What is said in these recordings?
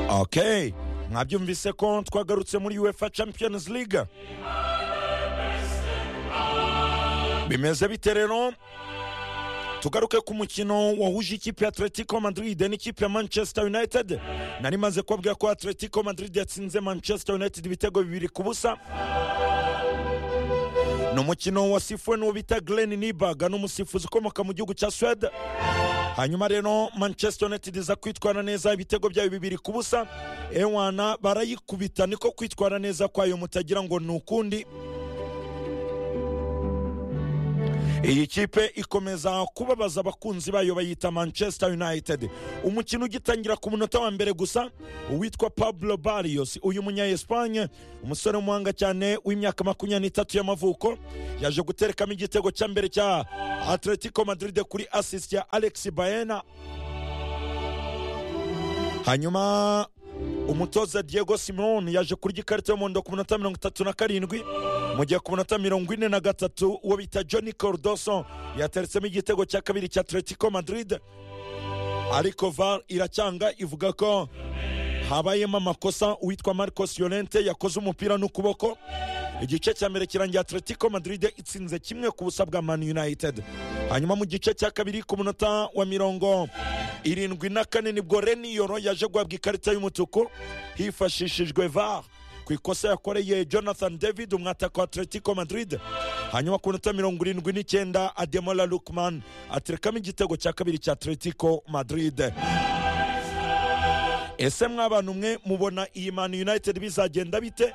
okay mwabyumvise ko twagarutse muri uefa champions league bimeze bite rero tugaruke ku mukino wahuje ikipe ya atletico madrid n'ikipe ya manchester united nari maze kubabwira ko atletico madrid yatsinze manchester united ibitego bibiri ku busa ni umukino wasifuwe n'uwo bita glen nibaga ni umusifuzi ukomoka mu gihugu cya swede hanyuma rero manchester united iza kwitwara neza ibitego byayo bibiri ku busa ewana barayikubita niko kwitwara neza kwayo mutagira ngo ni ukundi iyi kipe ikomeza kubabaza abakunzi bayo bayita manchester united umukino ugitangira ku munota wa mbere gusa uwitwa pablo barrios uyu munya espagne umusore w'umuhanga cyane w'imyaka makumyabiri n'itatu y'amavuko yaje guterekamo igitego cya mbere cya atletico madrid kuri assist ya alex baena hanyuma umutoza diego simoni yaje kurya ikarita y'umuhondo ku minota mirongo itatu na karindwi mu gihe ku minota mirongo ine na gatatu uwo bita john cordoso yateretsemo igitego cya kabiri cya atletico madrid ariko var iracyanga ivuga ko habayemo amakosa uwitwa marcos yolente yakoze umupira n'ukuboko igice cya mbere kirangiye atletico madrid itsinze kimwe ku busa bwa man united hanyuma mu gice cya kabiri ku munota wa mirongo irindwi na kane nibwo reniyoro yaje guhabwa ikarita y'umutuku hifashishijwe var ku ikosa yakoreye jonathan david umwataka wa atletico madrid hanyuma ku minota mirongo irindwi n'icyenda ademola lukman aterekamo igitego cya kabiri cya atletico madrid ese mw'abantu mwe mubona iyi man united bizagenda bite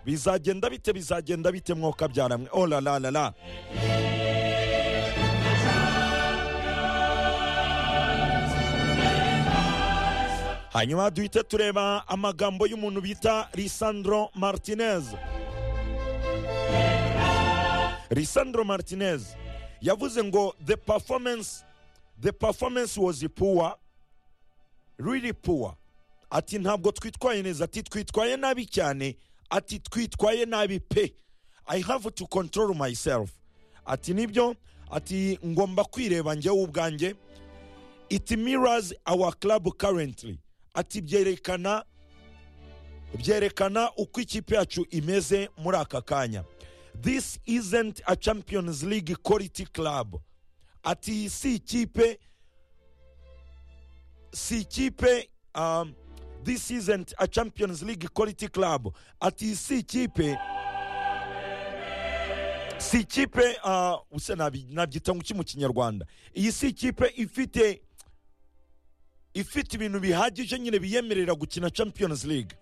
bizagenda bite bizagenda bite mwokabyara oh la la la la hanyuma duhite tureba amagambo y'umuntu bita lisandro martinez lisandro martinez yavuze ngo the performance the performance was poor really poor ati ntabwo twitwaye neza ati twitwaye nabi cyane ati twitwaye nabi pe i have to control myself ati nibyo ati ngomba kwireba njyewe ubwanjye it mirrors our club currently ati byerekana byerekana uko ikipe yacu imeze muri aka kanya this isn't a champions league quality club ati iyi si ikipe si ikipe um, this isn't a champions league quality club ati iyi si ikipe si ikipe uh, use nabi- nabyita ngo iki mu kinyarwanda iyi si ikipe ifite ifite ibintu bihagije nyine biyemerera gukina champions league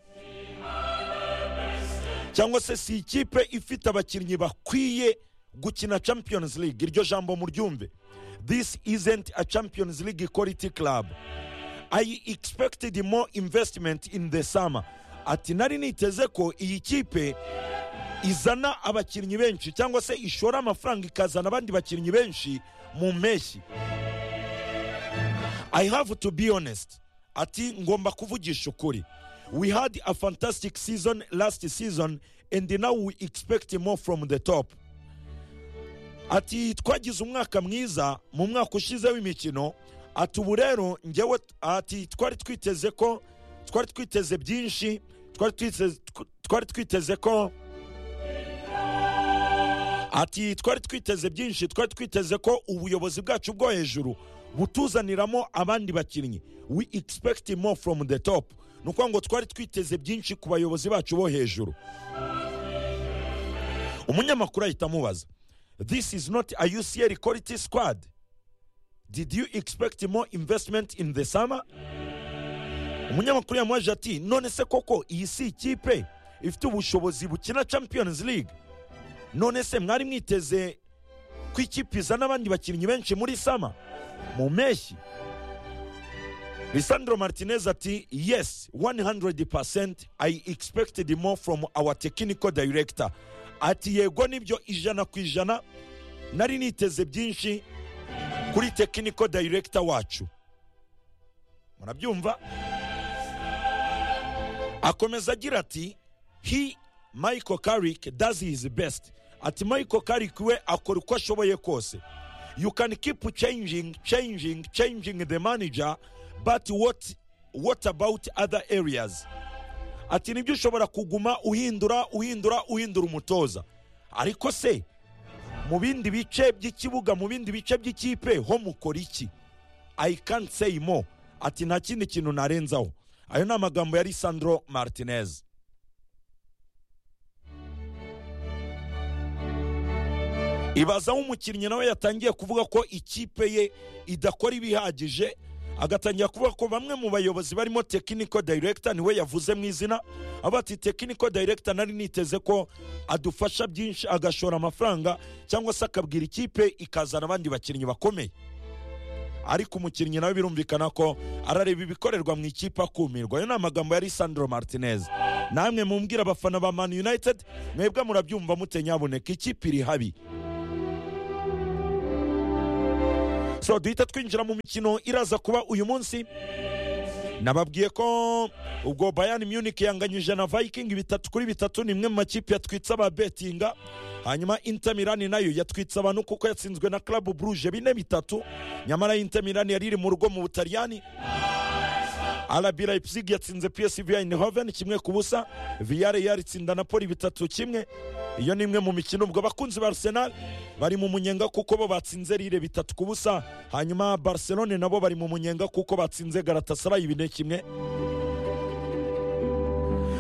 cyangwa se si ikipe ifite abakinnyi bakwiye gukina champions league iryo jambo muryumve this isn't a champions league quality club i expected more investment in the summer ati nari niteze ko iyi kipe izana abakinnyi benshi cyangwa se ishora amafaranga ikazana abandi bakinnyi benshi mu mpeshyi I have to be honest. Ati ngomba kuvugisha ukuri. We had a fantastic season last season and now we expect more from the top. Ati twagize umwaka mwiza mu mwaka ushize w'imikino. Ati ubu rero njyewe ati twari twiteze ko twari twiteze byinshi twari twiteze twari twiteze ko ati twari twiteze byinshi twari twiteze ko ubuyobozi bwacu bwo hejuru butuzaniramo abandi bakinnyi we expect more from the top ni ukuvuga ngo twari twiteze byinshi ku bayobozi bacu bo hejuru umunyamakuru ahita amubaza this is not a ucl quality squad did you expect more investment in the summer umunyamakuru yamubaje ati none se koko iyi si ikipe ifite ubushobozi bukina champions league none se mwari mwiteze ko ikipe izana abandi bakinnyi benshi muri sama mu mpeshyi lisandro martinez ati yes 100% i expected more from our technical director ati yego nibyo ijana ku ijana nari niteze byinshi kuri technical director wacu murabyumva akomeza agira ati he michael carrick does his best ati michael carrick we akora uko ashoboye kose you can keep changing changing changing the manager but what what about other areas ati nibyo ushobora kuguma uhindura uhindura uhindura umutoza ariko se mu bindi bice by'ikibuga mu bindi bice by'ikipe ho mukora iki i can't say more ati nta kindi kintu narenzaho ayo ni amagambo ya lisandro martinez ibaza aho umukinnyi nawe yatangiye kuvuga ko ikipe ye idakora ibihagije agatangira kuvuga ko bamwe mu bayobozi barimo tekiniko dayiregita niwe yavuze mu izina avuga ati tekiniko dayiregita nari niteze ko adufasha byinshi agashora amafaranga cyangwa se akabwira ikipe ikazana abandi bakinnyi bakomeye ariko umukinnyi nawe birumvikana ko arareba ibikorerwa mu ikipe akumirwa ayo ni amagambo ya lisandro martinez namwe mumbwira abafana ba mani united mwebwe murabyumva mute nyaboneka ikipe iri habi so duhita twinjira mu mikino iraza kuba uyu munsi nababwiye ko ubwo bayani munich yanganyije na viking bitatu kuri bitatu ni imwe mu makipe yatwitse ababetinga hanyuma Inter Milan nayo yatwitse abantu kuko yatsinzwe na club bruje bine bitatu nyamara Inter Milan yari iri mu rugo mu butaliyani RB Leipzig yatsinze PSV Eindhoven kimwe ku busa Villarreal itsinda Napoli bitatu kimwe iyo ni imwe mu mikino ubwo abakunzi ba Arsenal bari mu munyenga kuko bo batsinze Lille bitatu ku busa hanyuma Barcelone nabo bari mu munyenga kuko batsinze Galatasaray bine kimwe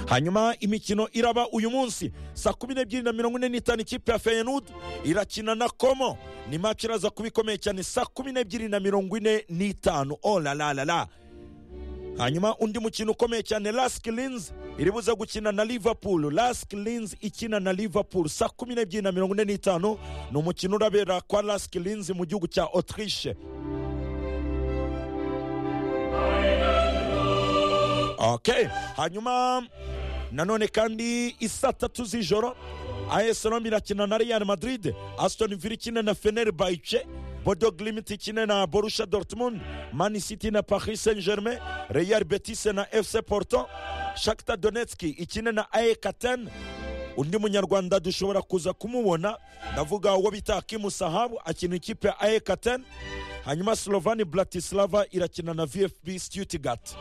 hanyuma imikino iraba uyu munsi saa kumi n'ebyiri na mirongo ine n'itanu ikipe ya feyenud irakina na komo ni maci iraza kuba ikomeye cyane saa kumi n'ebyiri na mirongo ine n'itanu olalalala hanyuma undi mukino ukomeye cyane lask lins iribuza gukina na liverpool lask lins ikina na liverpool saa kumi n'ebyiri na mirongo ine n'itanu ni umukino urabera kwa lask lins mu gihugu cya autriche okay hanyuma nanone kandi isa tatu z'ijoro AS Roma irakina na Real Madrid Aston Villa ikina na Fenerbahce Bodo Glimt ikina na Borussia Dortmund Man City na Paris Saint-Germain Real Betis na FC Porto Shakhtar Donetsk ikina na AEK Athens undi munyarwanda dushobora kuza kumubona ndavuga uwo bita Hakimu Sahabu akina ikipe ya AEK Athens hanyuma Slovani Bratislava irakina na VfB Stuttgart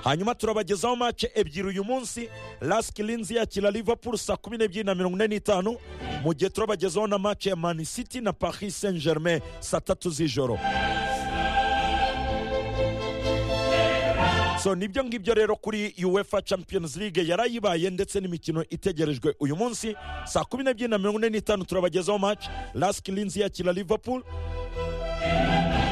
hanyuma turabagezaho mace ebyiri uyu munsi lask linzi yakira liverpool saa kumi n'ebyiri na mirongo ine n'itanu mu gihe turabagezaho na mace ya mani city na paris saint germain saa tatu z'ijoro so nibyo ngibyo rero kuri uefa champions league yarayibaye ndetse n'imikino itegerejwe uyu munsi saa kumi n'ebyiri na mirongo ine n'itanu turabagezaho mace lask linzi yakira liverpool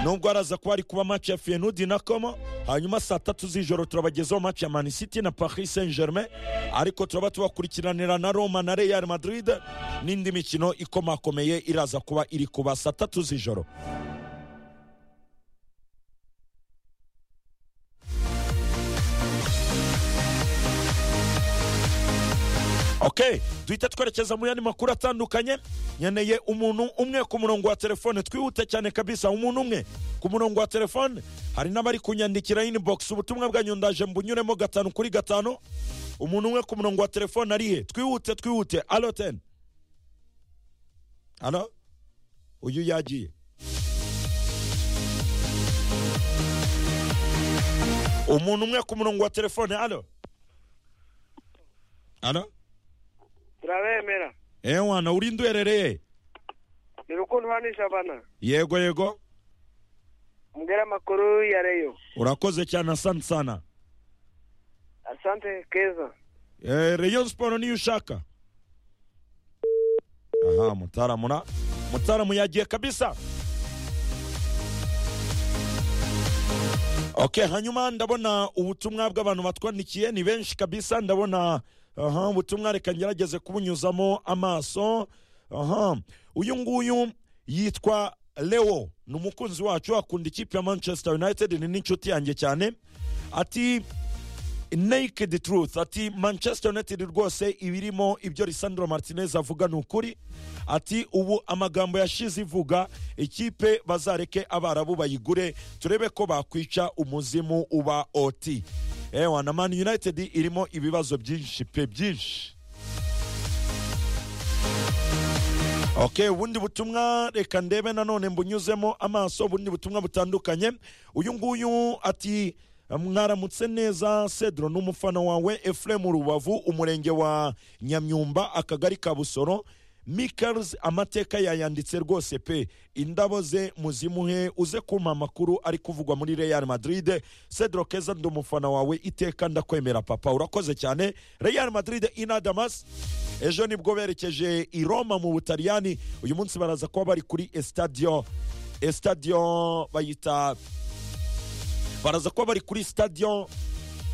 nubwo araza kuba ari kuba match ya fenudi na komo hanyuma saa tatu z'ijoro turabagezaho match ya man city na paris saint germain ariko turaba tubakurikiranira na roma na real madrid n'indi mikino ikomakomeye iraza kuba iri kuba saa tatu z'ijoro okay duhita twerekeza mu yandi makuru atandukanye nkeneye umuntu umwe ku murongo wa telefone twihute cyane kabisa umuntu umwe ku murongo wa telefone hari n'abari kunyandikira inbox ubutumwa bwanyu ndaje mbunyuremo gatanu kuri gatanu umuntu umwe ku murongo wa telefone arihe twihute twihute alo teni alo uyu yagiye umuntu umwe ku murongo wa telefone alo alo turabemera Eh mwana urinde uherereye ni rukundo hano ishabana yego yego mbwira amakuru ya reyo urakoze cyane asante sana asante keza eh, rayon siporo niyo ushaka aha mutaramura mutaramu yagiye kabisa okay hanyuma ndabona ubutumwa bw'abantu batwandikiye ni benshi kabisa ndabona aha ubutumwa reka ngerageze kubunyuzamo amaso aha uyu nguyu yitwa leo ni umukunzi wacu akunda ikipe ya manchester united ni n'inshuti yanjye cyane ati naked truth ati manchester united rwose ibirimo ibyo lisandro martinez avuga ni ukuri ati ubu amagambo yashize ivuga ikipe bazareke abarabu bayigure turebe ko bakwica umuzimu uba oti ewa na man united irimo ibibazo byinshi pe byinshi okay ubundi butumwa reka ndebe nanone mbunyuzemo amaso ubundi butumwa butandukanye uyu nguyu ati mwaramutse neza cedro n'umufana wawe efuremu rubavu umurenge wa nyamyumba akagari ka busoro mikers amateka yayanditse rwose pe indabo ze muzimuhe uze kumpa amakuru ari kuvugwa muri real madrid cedro keza ndi umufana wawe iteka ndakwemera papa urakoze cyane real madrid inadamas ejo nibwo berekeje i roma mu butaliyani uyu munsi baraza kuba bari kuri estadio estadio bayita baraza kuba bari kuri stadion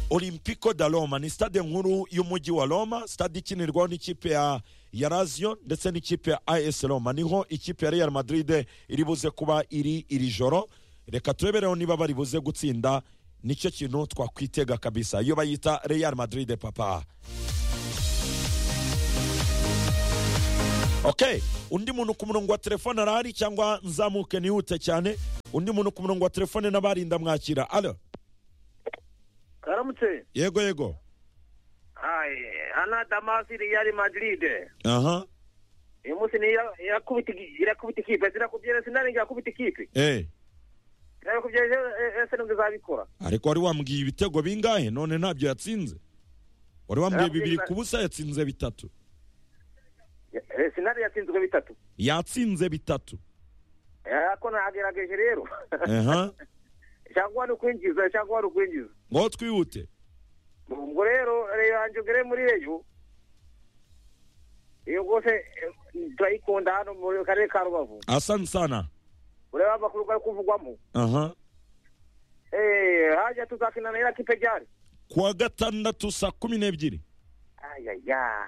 olympico da roma ni stade nkuru y'umujyi wa roma stade ikinirwaho n'ikipe ya ya lazio ndetse n'ikipe ya as roma niho ikipe ya real madrid iri buze kuba iri iri joro reka turebereho niba bari buze gutsinda nicyo kintu twakwitega kabisa iyo bayita real madrid papa okay undi muntu ku murongo wa telefone arahari cyangwa nzamuke nihute cyane undi muntu ku murongo wa telefone n'abarinda mwakira alo karamutse yego yego hayi hano damasi riyari madiride aha uyu munsi ni iya- irakubita igi- irakubita ikipe zirakubyera sinari irakubita ikipe eh irakubyera ese- ese nibwo izabikora ariko wari wambwiye ibitego bingahe none ntabyo yatsinze wari wambwiye bibiri ku busa yatsinze bitatu Ya- eh, sinari yatsinzwe bitatu yatsinze bitatu ariko nagerageje rero aha cyangwa ni ukwinjiza cyangwa wari ukwinjiza ngo twihute ubwo rero reyo yanjye ugere muri reyo iyo rwose eh, turayikunda hano mu karere ka rubavu asante sana ureba amakuru bari kuvugwamo aha Eh, hajya tuzakina na iriya kipe ryari kuwa gatandatu saa kumi n'ebyiri ayaya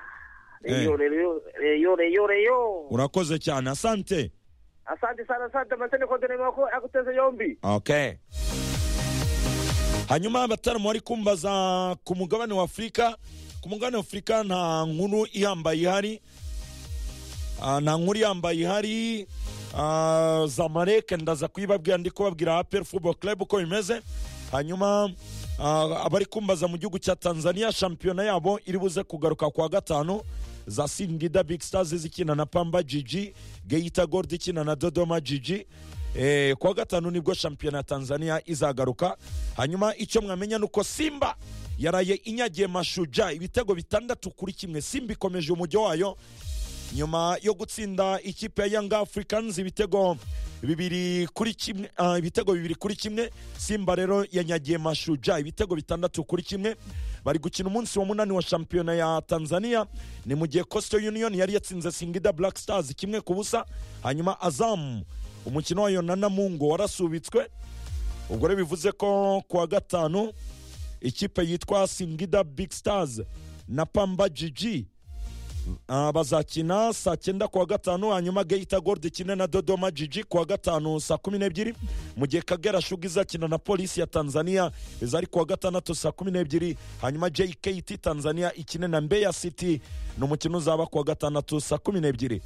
Eh. reyo reyo reyo reyo reyo urakoze cyane asante asante sana asante amasene kodene mako aguteze yombi okay hanyuma abataramu bari kumbaza ku mugabane wa afurika ku mugabane wa afurika nta nkuru ihambaye ihari Ah, nta nkuru ihambaye ihari Ah, zamalek ndaza kuyibabwira ndi kubabwira apel football club uko bimeze hanyuma ah, abari kumbaza mu gihugu cya tanzania shampiyona yabo iri buze kugaruka kuwa gatanu za singida big stars zikina na pamba gg geita gold ikina na dodoma gg Eh, kuwa gatanu nibwo shampiyona ya tanzania izagaruka hanyuma icyo mwamenya ni uko simba yaraye inyagiye mashuja ibitego bitandatu kuri kimwe simba ikomeje umujyo wayo nyuma yo gutsinda ikipe ya Young Africans ibitego bibiri kuri kimwe ah, ibitego bibiri kuri kimwe Simba rero yanyagiye Mashuja ibitego bitandatu kuri kimwe bari gukina umunsi wa munani wa shampiyona ya Tanzania ni mu gihe Coastal Union yari yatsinze Singida Black Stars kimwe ku busa hanyuma Azam umukino wayo na Namungo warasubitswe ubwo rero bivuze ko kuwa gatanu ikipe yitwa Singida Big Stars na Pamba Gigi Ah, bazakina saa cyenda kuwa gatanu hanyuma geita gold ikine na dodoma jiji kuwa gatanu saa kumi n'ebyiri mu gihe kagera shuga izakina na polisi ya tanzania izari kuwa gatandatu saa kumi n'ebyiri hanyuma jkt tanzania ikine na mbeya city ni umukino uzaba kuwa gatandatu saa kumi n'ebyiri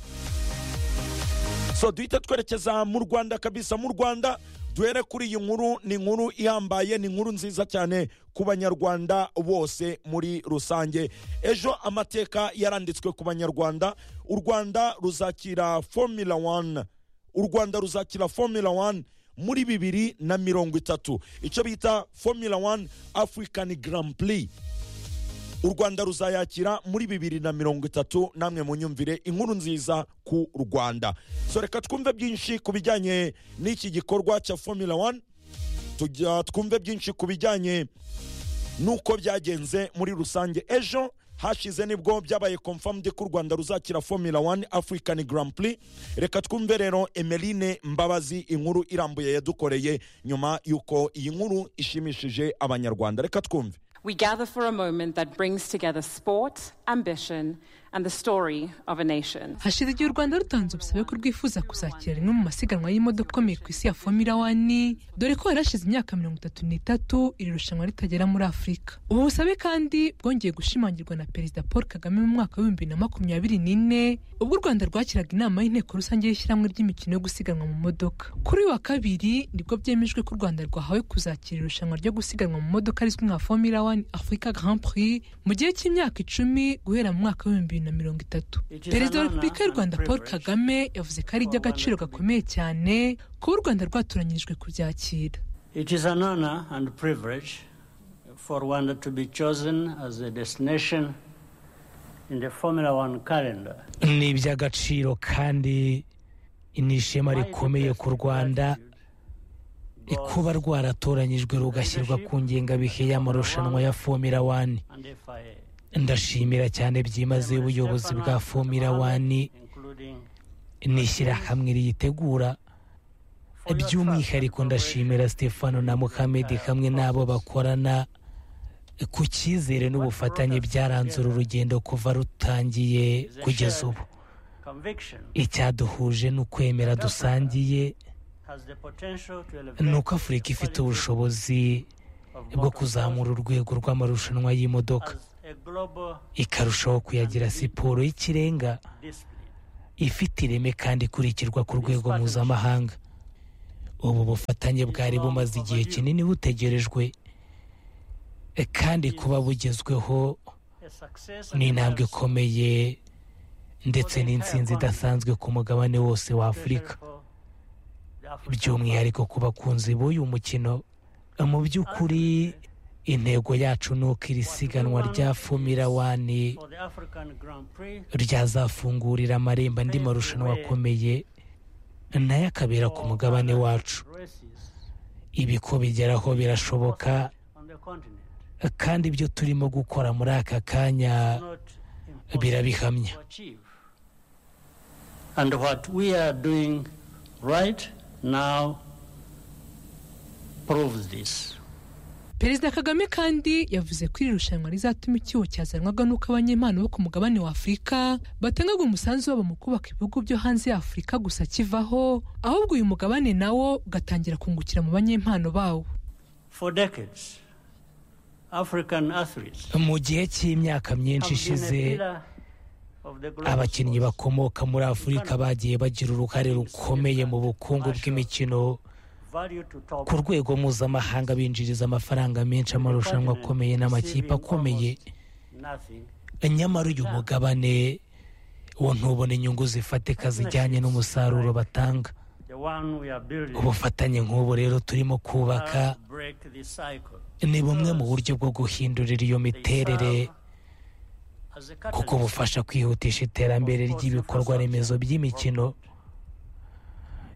so duhita twerekeza mu rwanda kabisa mu rwanda duhere kuri iyi nkuru ni inkuru ihambaye ni inkuru nziza cyane ku banyarwanda bose muri rusange ejo amateka yaranditswe ku banyarwanda u rwanda ruzakira formula one u rwanda ruzakira formula one muri bibiri na mirongo itatu icyo bita formula one african grand prix u rwanda ruzayakira muri bibiri na mirongo itatu namwe munyumvire inkuru nziza ku rwanda so reka twumve byinshi ku bijyanye n'iki gikorwa cya formula one tujya twumve byinshi ku bijyanye n'uko byagenze muri rusange ejo hashize nibwo byabaye confirmed ko u rwanda ruzakira formula one african grand prix reka twumve rero emeline mbabazi inkuru irambuye yadukoreye nyuma y'uko iyi nkuru ishimishije abanyarwanda reka twumve We gather for a moment that brings together sport, ambition, and the story of a nation. hashize igihe u rwanda rutanze ubusabe ko rwifuza kuzakira rimwe mu masiganwa y'imodoka ikomeye ku isi ya fomira wani dore ko yari hashize imyaka mirongo itatu n'itatu iri rushanwa ritagera muri afurika ubu busabe kandi bwongeye gushimangirwa na perezida paul kagame mu mwaka w'ibihumbi bibiri na makumyabiri n'ine ubwo u rwanda rwakiraga inama y'inteko rusange y'ishyirahamwe ry'imikino yo gusiganwa mu modoka kuri uyu wa kabiri nibwo byemejwe ko u rwanda rwahawe kuzakira irushanwa ryo gusiganwa mu modoka rizwi nka fomira wani afurika grand prix mu gihe cy'imyaka icumi guhera mu mwaka w'ibihumbi bibiri na na mirongo itatu perezida wa repubulika y'u rwanda paul kagame yavuze ko ari iby'agaciro gakomeye cyane kuba u rwanda rwatoranyirijwe kubyakira It is an honor and privilege for Rwanda to be chosen as a destination in the Formula One calendar. ni iby'agaciro kandi ni ishema rikomeye ku rwanda kuba rwaratoranyijwe rugashyirwa ku ngengabihe y'amarushanwa ya fomira wani And FIA. ndashimira cyane byimazeyo ubuyobozi bwa fomira wani Including n'ishyirahamwe riyitegura by'umwihariko ndashimira stefano na muhammed hamwe n'abo bakorana ku cyizere n'ubufatanye byaranze uru rugendo kuva rutangiye kugeza ubu conviction icyaduhuje ni ukwemera dusangiye has the potential to elevate ni uko afurika ifite the quality ubushobozi of bwo motorsport kuzamura urwego rw'amarushanwa y'imodoka as a global ikarushaho kuyagira siporo y'ikirenga discipline. ifite ireme kandi ikurikirwa ku rwego mpuzamahanga ubu bufatanye bwari bumaze igihe kinini butegerejwe e, kandi kuba bugezweho A success ni and intambwe a ikomeye ndetse n'insinzi idasanzwe ku mugabane wose wa afurika pleasure for the African by'umwihariko ku bakunzi b'uyu mukino mu by'ukuri intego yacu ni uko iri siganwa rya fomira wani for the African Grand Prix ryazafungurira amarembo andi marushanwa akomeye nayo akabera ku mugabane wacu races ibi ko bigeraho birashoboka on the continent. kandi ibyo turimo gukora muri aka kanya Not birabihamya to achieve. And what we are doing right now proves this. perezida kagame kandi yavuze ko iri rushanwa rizatuma icyuho cyazanwaga n'uko abanyempano bo ku mugabane wa afurika batangaga umusanzu wabo mu kubaka ibihugu byo hanze ya afurika gusa kivaho ahubwo uyu mugabane nawo ugatangira kungukira mu banyempano bawo For decades, African athletes mu gihe cy'imyaka myinshi have been a ishize pillar of the global abakinnyi sports, bakomoka muri afurika bagiye bagira uruhare rukomeye mu bukungu bw'imikino value to top ku rwego mpuzamahanga binjiriza amafaranga menshi amarushanwa akomeye n'amakipe akomeye nothing. nyamara uyu mugabane wo ntubona inyungu zifatika zijyanye n'umusaruro batanga The one we are building ubufatanye nk'ubu rero turimo kubaka will break this cycle. ni bumwe mu buryo bwo guhindurira iyo They miterere serve as a kuko catalyst bufasha kwihutisha iterambere ry'ibikorwa remezo by'imikino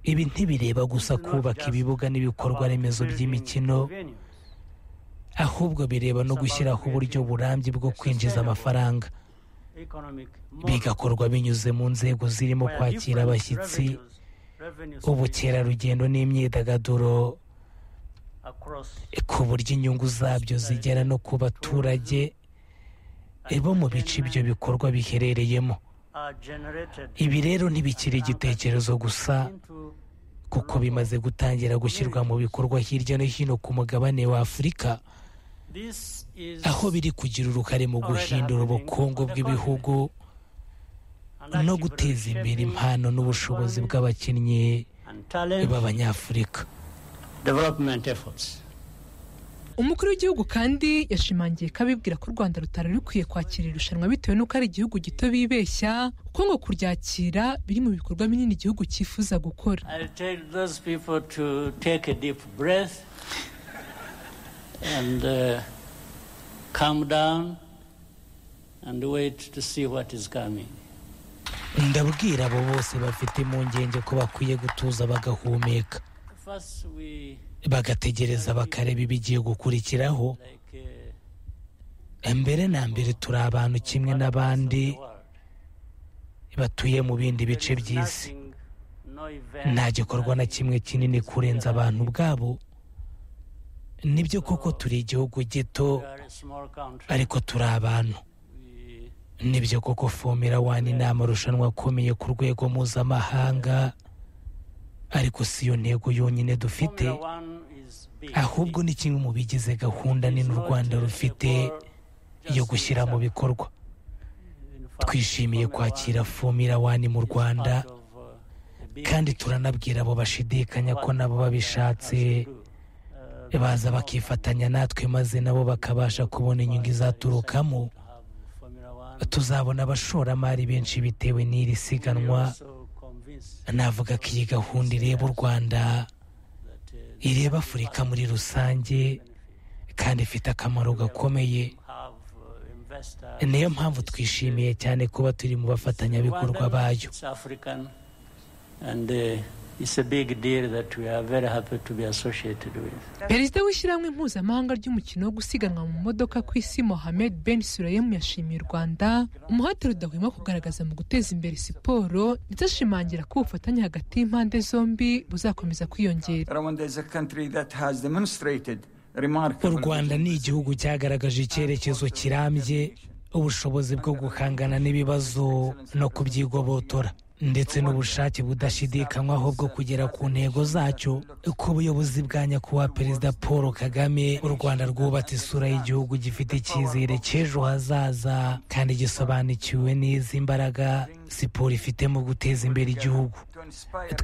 ibi ntibireba gusa kubaka ibibuga n'ibikorwa about remezo building by'imikino venues. ahubwo bireba no gushyiraho uburyo burambye bwo kwinjiza amafaranga Economic model bigakorwa binyuze mu nzego zirimo where kwakira different revenues- abashyitsi revenue streams ubukerarugendo n'imyidagaduro across ku buryo inyungu zabyo zigera no ku baturage bo mu bice ibyo bikorwa biherereyemo are generated ibi rero ntibikiri igitekerezo gusa into kuko bimaze gutangira gushyirwa mu bikorwa hirya no hino ku mugabane wa afurika this is aho biri kugira uruhare mu guhindura ubukungu bw'ibihugu an no active guteza imbere reshaping impano n'ubushobozi bw'abakinnyi and talent b'abanyafurika development efforts umukuru w'igihugu kandi yashimangiye ko abibwira ko u rwanda rutari rukwiye kwakira iri rushanwa bitewe n'uko ari igihugu gito bibeshya kuko ngo kuryakira biri mu bikorwa binini igihugu cyifuza gukora i'll tell those people to take a deep breath and uh, calm down and wait to see what is coming ndabwira abo bose bafite impungenge ko bakwiye gutuza bagahumeka first we bagategereza bakareba ibigiye gukurikiraho like uh, mbere na mbere turi abantu kimwe n'abandi the world batuye mu bindi bice There is by'isi nothing, no event, nta gikorwa na nothing kimwe kinini kurenza abantu ubwabo nibyo koko turi igihugu gito We are a small country. ariko turi abantu We- nibyo koko fomira wani ni amarushanwa akomeye ku rwego mpuzamahanga ariko si yo ntego yonyine dufite Formula One is big. ahubwo ni kimwe mu bigize gahunda It's nini u not rwanda a rufite world just yo gushyira mu itself. bikorwa In fact, twishimiye Formula kwakira One fomira wani mu is rwanda part of, uh, a big kandi picture. turanabwira abo bashidikanya What ko nabo Formula babishatse has to do. Uh, there baza is no bakifatanya natwe maze nabo bakabasha kubona inyungu izaturukamo have Formula One tuzabona abashoramari benshi bitewe n'iri siganwa navuga ko iyi gahunda ireba u rwanda ireba afurika muri rusange kandi ifite akamaro gakomeye niyo mpamvu twishimiye cyane kuba turi mu bafatanyabikorwa bayo perezida w'ishyirahamwe mpuzamahanga ry'umukino wo gusiganwa mu modoka ku isi mohamed ben surayemu yashimiye u rwanda umuhate rudahwema kugaragaza mu guteza imbere siporo ndetse ashimangira ko ubufatanye hagati y'impande zombi buzakomeza kwiyongera u rwanda ni igihugu cyagaragaje icyerekezo kirambye ubushobozi bwo guhangana n'ibibazo no kubyigobotora ndetse n'ubushake budashidikanywaho bwo kugera ku ntego zacyo ku buyobozi bwa nyakubahwa perezida paul kagame u rwanda rwubatse isura y'igihugu gifite icyizere cy'ejo hazaza kandi gisobanukiwe n'izi mbaraga siporo ifite mu guteza imbere igihugu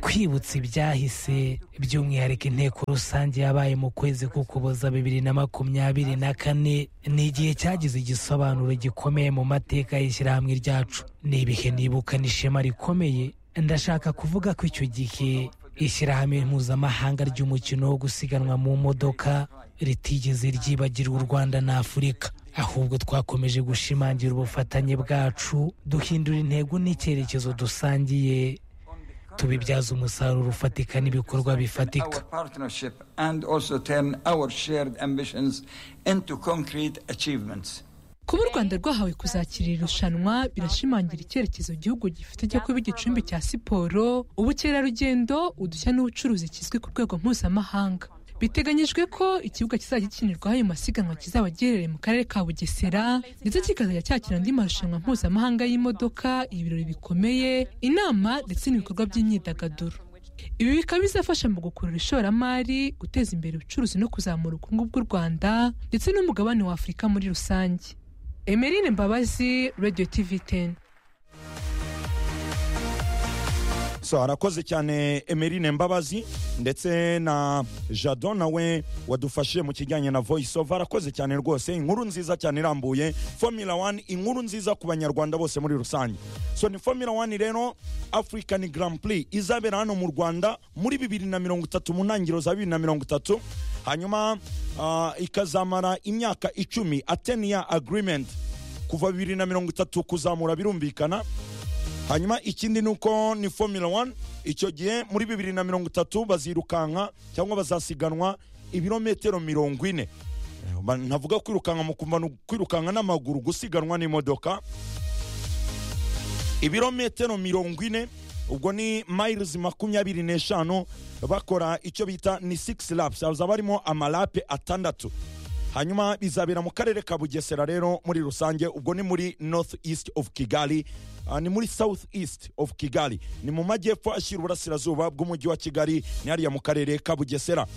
twibutse ibyahise by'umwihariko inteko rusange yabaye mu kwezi k'ukuboza bibiri na makumyabiri na kane ni igihe cyagize igisobanuro gikomeye mu mateka y'ishyirahamwe ryacu ni ibihe nibukana ishema rikomeye ndashaka kuvuga ko icyo gihe ishyirahamwe mpuzamahanga ry'umukino wo gusiganwa mu modoka ritigeze ryibagira u rwanda na afurika ahubwo twakomeje gushimangira ubufatanye bwacu duhindura intego n'icyerekezo dusangiye tubibyaza umusaruro ufatika n'ibikorwa bifatika kuba u rwanda rwahawe kuzakira irushanwa birashimangira icyerekezo igihugu gifite cyo kuba igicumbi cya siporo ubukerarugendo udushya n'ubucuruzi kizwi ku rwego mpuzamahanga biteganyijwe ko ikibuga kizajya gikinirwaho ayo masiganwa kizaba giherereye mu karere ka bugesera ndetse kikazajya cyakira andi marushanwa mpuzamahanga y'imodoka ibirori bikomeye inama ndetse n'ibikorwa by'imyidagaduro ibi bikaba bizafasha mu gukurura ishoramari guteza imbere ubucuruzi no kuzamura ubukungu bw'u rwanda ndetse n'umugabane wa afurika muri rusange emerine mbabazi radiyo tivi teni so arakoze cyane emerine mbabazi ndetse na jado nawe wadufashije mu kijyanye na voice over arakoze cyane rwose inkuru nziza cyane irambuye formula one inkuru nziza ku banyarwanda bose muri rusange so ni formula one rero african grand prix izabera hano mu rwanda muri bibiri na mirongo itatu mu ntangiriro za bibiri na mirongo itatu hanyuma ah, ikazamara imyaka icumi a ten year agreement kuva bibiri na mirongo itatu kuzamura birumvikana hanyuma ikindi ni uko ni formula one icyo gihe muri bibiri na mirongo itatu bazirukanka cyangwa bazasiganwa ibirometero mirongo ine Eh, ba- ntavuga kwirukanka mu kumva ni kwirukanka n'amaguru gusiganwa n'imodoka ibirometero mirongo ine ubwo ni miles makumyabiri n'eshanu bakora icyo bita ni six laps hazaba harimo amarape atandatu hanyuma bizabera mu karere ka bugesera rero muri rusange ubwo ni muri north east of kigali Ah, ni muri south east of kigali ni mu majyepfo ashyira uburasirazuba bw'umujyi wa kigali ni hariya mu karere ka bugesera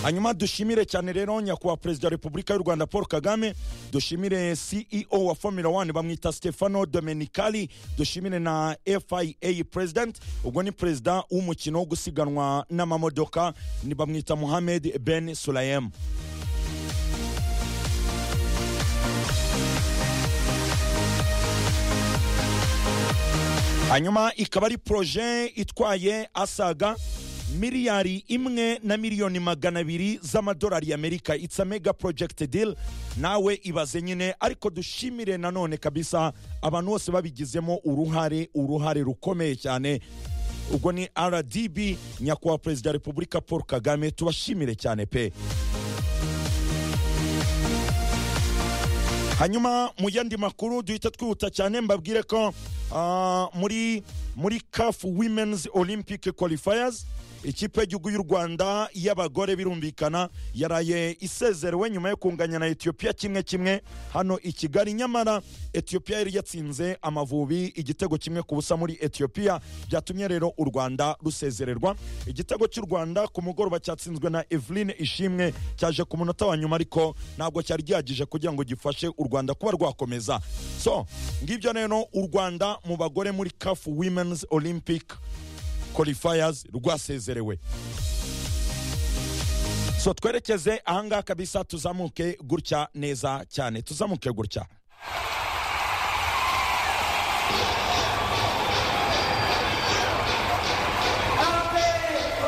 hanyuma dushimire cyane rero nyakubahwa perezida wa repubulika y'u rwanda paul kagame dushimire ceo wa formula one bamwita stefano domenicali dushimire na fia president ubwo ni perezida w'umukino wo gusiganwa n'amamodoka ni bamwita mohamed ben sulayem hanyuma ikaba ari poroje itwaye asaga miliyari imwe na miliyoni magana abiri z'amadolari y'amerika it's a mega project deal nawe ibaze nyine ariko dushimire nanone kabisa abantu bose babigizemo uruhare uruhare rukomeye cyane ubwo ni rdb nyakubahwa perezida wa repubulika paul kagame tubashimire cyane pe hanyuma mu yandi makuru duhita twihuta cyane mbabwire ko ah, muri muri caf women's olympic qualifiers ikipe y'igihugu y'u rwanda y'abagore birumvikana yaraye isezerewe nyuma yo kunganya na etiyopiya kimwe kimwe hano i kigali nyamara etiyopiya yari yatsinze amavubi igitego kimwe ku busa muri etiyopiya byatumye rero u rwanda rusezererwa igitego cy'u rwanda ku mugoroba cyatsinzwe na eveline ishimwe cyaje ku munota wa nyuma ariko ntabwo cyari gihagije kugira ngo gifashe u rwanda kuba rwakomeza so ngibyo rero u rwanda mu bagore muri caf women's olympic qualifiers rwasezerewe so twerekeze ahangaha kabisa tuzamuke gutya neza cyane tuzamuke gutya